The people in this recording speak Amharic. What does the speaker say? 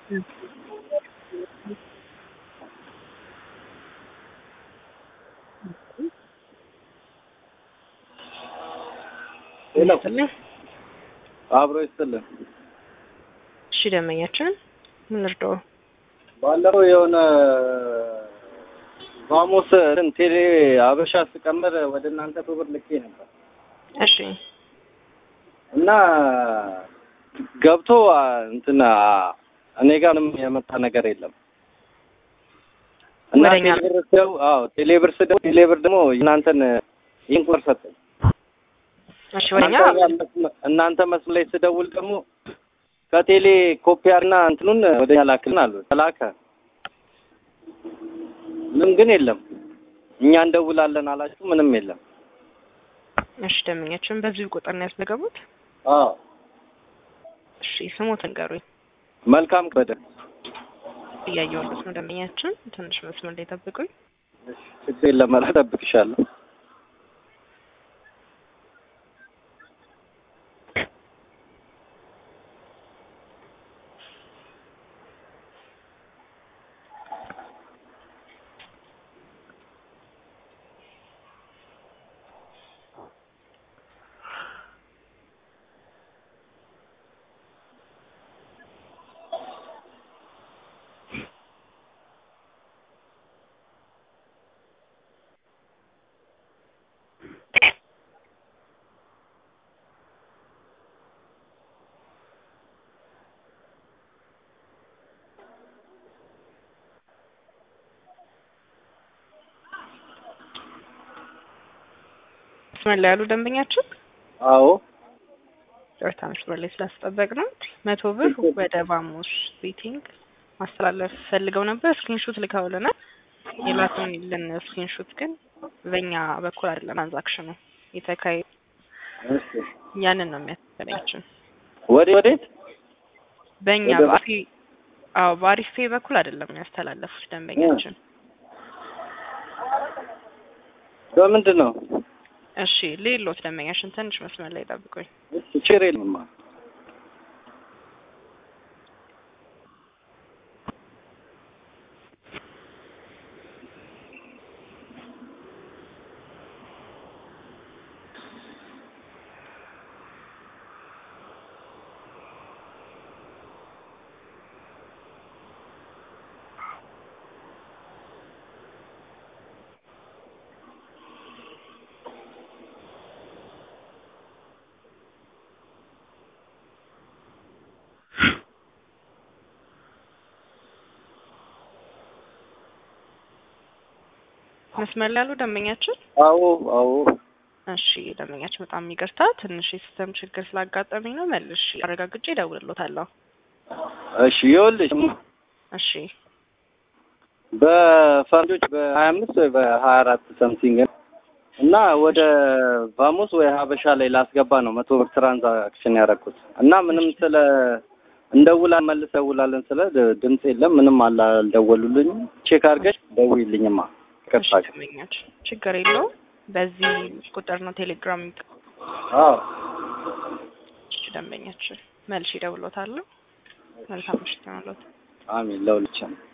ሄሎ ይስጥልኝ። አብሮ ይስጥልን። እሺ ደንበኛችን ምን ልርዳው? ባለፈው የሆነ ቫሞስ እንትን ቴሌ አበሻ ስቀምር ወደ እናንተ ብር ልኬ ነበር እሺ እና ገብቶ አ፣ እንትን አ፣ እኔ ጋር ምንም የመጣ ነገር የለም እና ወደኛ- ቴሌብር ስደው አዎ ቴሌብር ስደው ቴሌብር ደግሞ እናንተን ይህን ቁጥር ሰጠኝ። እሺ ወደኛ እናንተ ጋር መስመ- እናንተ መስመር ላይ ስደውል ደግሞ ከቴሌ ኮፒያርና እንትኑን ወደኛ ላክልን አሉ። ተላከ ምንም ግን የለም። እኛ እንደውላለን አላችሁ፣ ምንም የለም። እሺ ደንበኛችን በዚሁ ቁጥር ነው ያስመዘገቡት? አዎ እሺ ስሞትን ንገሩኝ። መልካም ከበደ እያየሁለት ነው ደንበኛችን። ትንሽ መስመር ላይ ጠብቁኝ። ችግር የለም፣ ኧረ እጠብቅሻለሁ። መስመር ላይ ያሉ ደንበኛችን አዎ ጨዋታ መስመር ላይ ስላስጠበቅ ነው። መቶ ብር ወደ ቫሞስ ቤቲንግ ማስተላለፍ ፈልገው ነበር። ስክሪንሾት ልከውልናል። የላኩልን ስክሪንሾት ግን በእኛ በኩል አይደለም ትራንዛክሽኑ የተካሄ እሺ። ያንን ነው የሚያስፈልጋችን ወዴት ወዴት? በእኛ ወደ- በአሪ አዎ በአሪፍ ፔይ በኩል አይደለም ያስተላለፉት ደንበኛችን። በምንድን ነው? እሺ ሌሎት ደንበኛችን ትንሽ መስመር ላይ ጠብቁኝ። ችግር የለምማ። መስመር ላይ ያሉ ደንበኛችን አዎ አዎ እሺ ደንበኛችን በጣም ይቅርታ ትንሽ የሲስተም ችግር ስላጋጠመኝ ነው። መልሽ አረጋግጬ እደውልልዎታለሁ። እሺ ይኸውልሽ እሺ በፈረንጆች በሀያ አምስት ወይ በሀያ አራት ሰምቲንግ እና ወደ ቫሞስ ወይ ሀበሻ ላይ ላስገባ ነው መቶ ብር ትራንዛክሽን ያደረኩት እና ምንም ስለ እንደውላ መልስ ደውላለን ስለ ድ- ድምፅ የለም ምንም አላ- አልደወሉልኝም። ቼክ አድርገሽ ደውይልኝማ። እሺ ይቅርታ። ደንበኛችን ችግር የለውም። በዚህ ቁጥር ነው ቴሌግራም አዎ እሺ ደንበኛችን መልሽ እደውልልዎታለሁ። መልካም ምሽት ይሁንልዎት። አሚን ለሁላችንም።